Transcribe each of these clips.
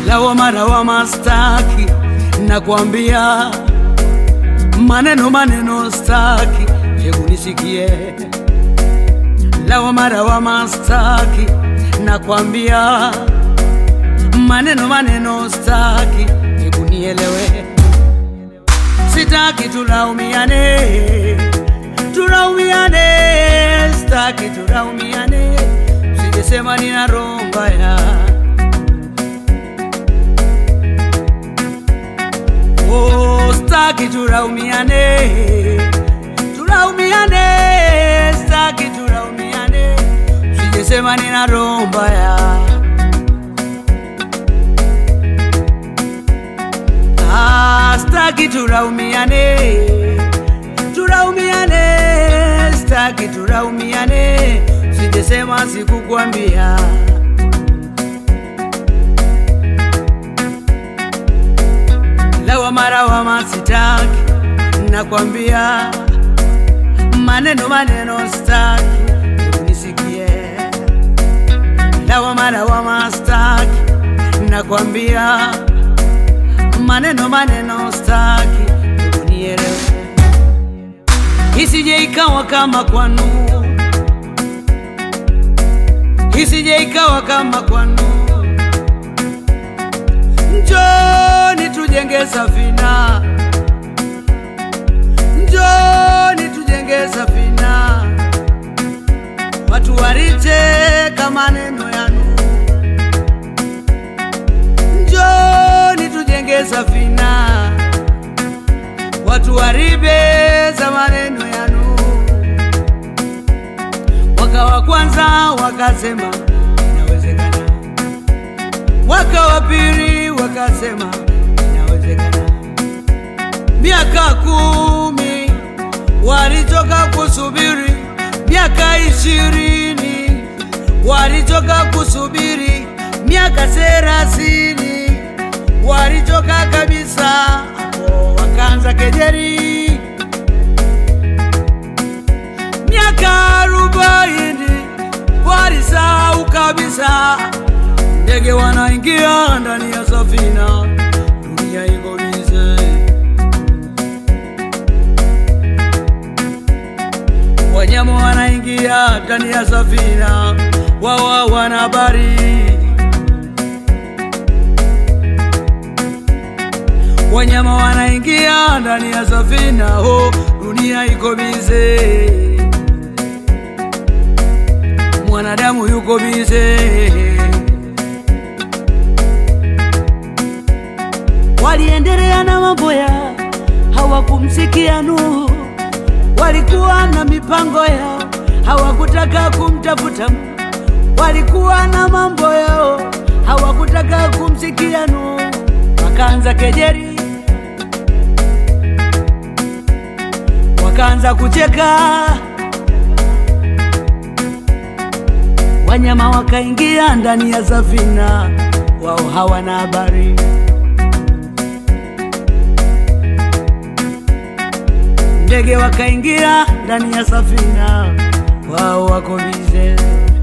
lawama lawama staki, nakwambia maneno maneno staki, hebu nisikie. Lawama lawama staki, nakwambia maneno maneno staki, hebu nielewe. Sitaki tulaumiane, tulaumiane, staki tulaumiane, sijesema nina roho mbaya. Oh, staki tulaumiane, tulaumiane, staki tulaumiane, sijesema nina roho mbaya. Ah, staki tulaumiane, tulaumiane, staki tulaumiane, sijesema sikukwambia. Lawama lawama sitaki, nakwambia maneno maneno staki, hebu nisikie. Lawama lawama staki, nakwambia maneno maneno staki, hebu nielewe, isije ikawa kama kwanu, isije ikawa kama kwanu. Njoni tujenge safina, njoni tujenge safina, watu walicheka maneno yanu njoni tujenge safina, watu waribeza maneno yanu. Mwaka wa kwanza wakasema inawezekana, mwaka wa pili wakasema inawezekana, miaka kumi walichoka kusubiri, miaka ishirini walichoka kusubiri, miaka thelathini walichoka kabisa, hapo wakaanza kejeri. Miaka arobaini walisahau kabisa, ndege wanaingia ndani ya safina, dunia iko bize. Wanyama wanaingia ndani ya safina, wao wana habari wanyama wanaingia ndani ya safina, ho, dunia iko bize, mwanadamu yuko bize. Waliendelea na mambo ya hawakumsikia Nuhu, walikuwa na mipango yao, hawakutaka kumtafuta Mungu, walikuwa na mambo yao, hawakutaka kumsikia Nuhu, wakaanza kejeri wakaanza kucheka, wanyama wakaingia ndani ya safina, wao hawana habari. Ndege wakaingia ndani ya safina, wao wako bize.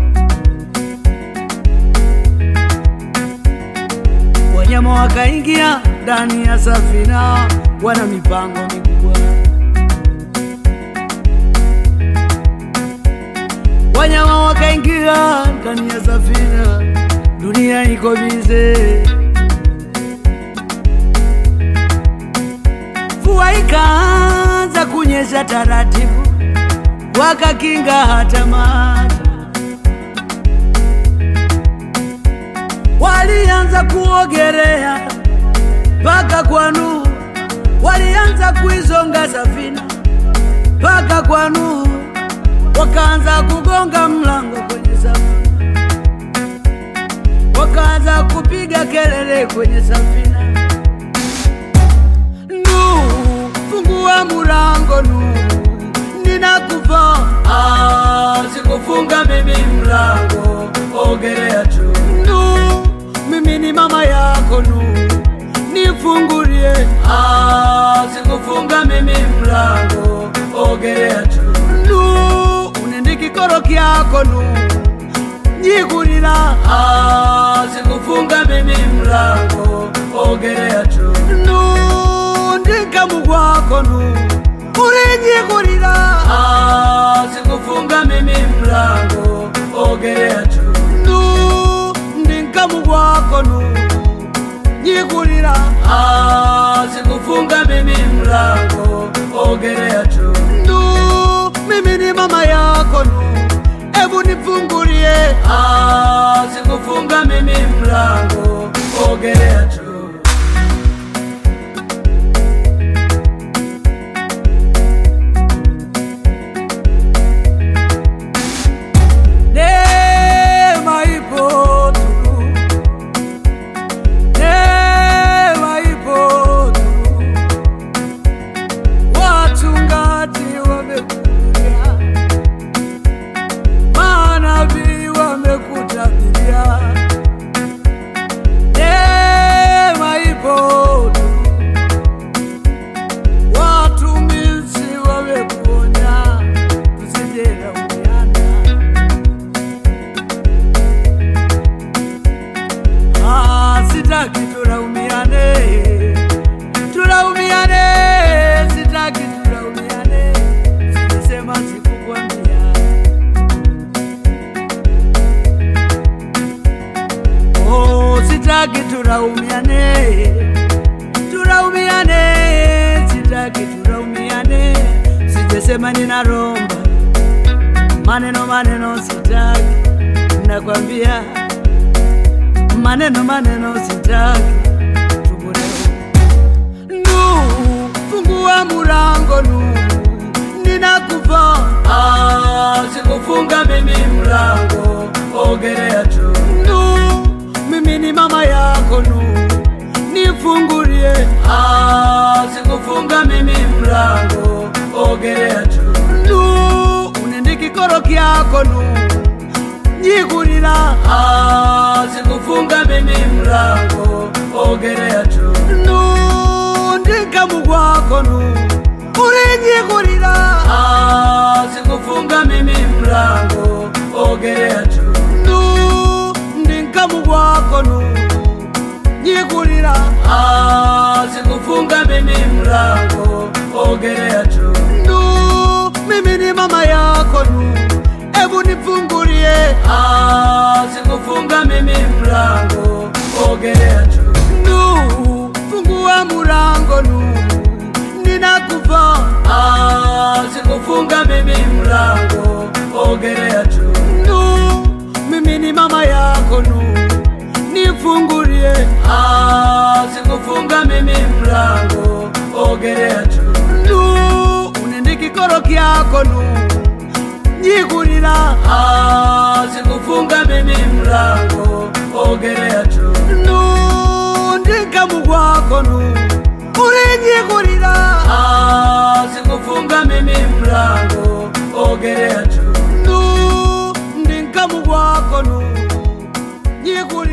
Wanyama wakaingia ndani ya safina, wana mipango mikubwa. wanyama wakaingia ndani ya safina, dunia iko bize. Mvua ikaanza kunyesha taratibu, wakakinga hata maji. Walianza kuogelea mpaka kwa Nuhu, walianza kuizonga safina mpaka kwa Nuhu wakaanza kugonga mlango kwenye safina, wakaanza kupiga kelele kwenye safina, Nuhu, fungua mlango Nuhu, ninakufa. Ah, sikufunga mimi mlango, ogelea tu Nuhu, mimi ni mama yako Nuhu, nifungulie. Ah, sikufunga mimi mlango, ogelea tu Nuhu, unende kikoro kyako Nuhu, nyikulila. Ah, sikufunga mimi mlango mlango ogerea tu nundikamu gwako nu ulinyikulila sikufunga mimi mlango ogerea tu ndinkamu gwako nu nyikulila sikufunga mimi mlango ogerea tu ndu mimi ni mama yako nu ebu nifungulie sikufunga mimi mlango ogerea tu Neema ipo tu. Neema ipo tu. Wachungaji wamekuja, manabii wamekutabiria. Neema ipo tu. Watumishi wamekuonya, tusijelaumiana. Ah, sitaki tulaumiane, tulaumiane, sitaki tulaumiane, silisema sikukwambia. Oh, sitaki tulaumiane, tulaumiane, sitaki tulaumiane, sijesema ninaromba maneno maneno, sitaki nakwambia maneno maneno sitaki tubuleo nu fungua mulango nu ninakufa ah, sikufunga mimi mlango ogerea tu nu mimi ni mama yako nu nifungulie ah, sikufunga mimi mlango ogerea tu nu unendikikoro kyako nu nyikulila sikufunga mimi mlango ogerea tu nundikamu gwako nu ulinyikulila sikufunga mimi mlango ogerea tu ndinkamu gwako nu nyikulila sikufunga mimi mlango ogerea tu mimi ni mama yako nu ebu nifungulie sikufunga mimi mlango ogerea tu nu fungua mulango nu ninakufa sikufunga mimi mlango ogerea tu nu mimi ni mama yako nu nifungulie sikufunga mimi mlango ogerea tu nu unendikikoro kyako nu nyikulila sikufunga mimi mlango ogerea tu nundikamu gwako nu ulinyikulila sikufunga mimi mlango ogerea tu ndinkamu gwako nu nyikulila